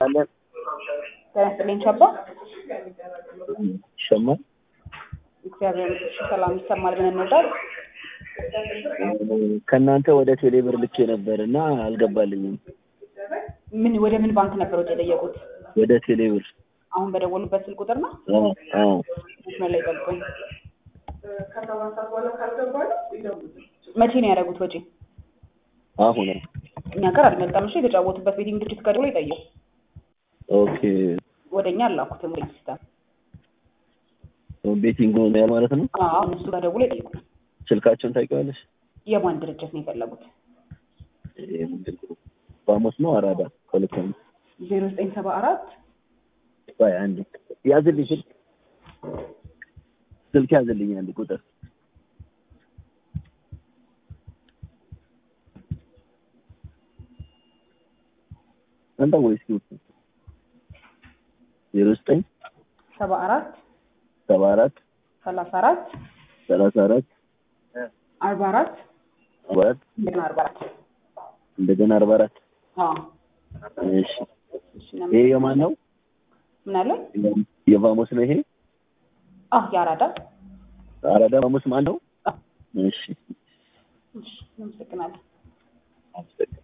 አለን ጤና ይስጥልኝ ቻባ። ይሰማል። እግዚአብሔር ይመስገን ሰላም ይሰማል ብለን እንወዳል። ከእናንተ ወደ ቴሌብር ልኬ ነበር እና አልገባልኝም። ምን ወደ ምን ባንክ ነበር ወጪ የጠየቁት? ወደ ቴሌብር አሁን በደወሉበት ስልክ ቁጥር ነው? አዎ፣ አዎ። መስመር ላይ ጠብቁኝ። መቼ ነው ያደረጉት ወጪ? አሁን እኛ ጋር አልመጣም። እሺ የተጫወቱበት ቤቲንግ ድርጅት ከደውሎ ይጠይቁ። ኦኬ። ወደ እኛ አላኩትም ወደ ሲስተም። ቤቲንግ ነው ያል ማለት ነው። አዎ እነሱ ጋር ደውሎ ይጠይቁ። ስልካቸውን ታውቂዋለሽ? የማን ድርጅት ነው የፈለጉት? ይሄ ምንድን ነው? ባሞስ ነው አራዳ ከሁለት ዓመት ዜሮ ዘጠኝ ሰባ አራት ቆይ አንዴ ያዝልኝ ስልክ ስልክ ያዝልኝ አንድ ቁጥር አንተ ወይስ ኪውት ዜሮ ዘጠኝ ሰባ አራት ሰባ አራት ሰላሳ አራት ሰላሳ አራት አርባ አራት አርባ አራት እንደገና አርባ አራት እንደገና አርባ አራት አዎ እሺ እሺ ይሄ የማን ነው? ምን አለ? የቫሞስ ነው ይሄ? አዎ የአራዳ አራዳ ቫሞስ ማን ነው? አዎ እሺ እሺ እናመሰግናለን። አመሰግናለሁ።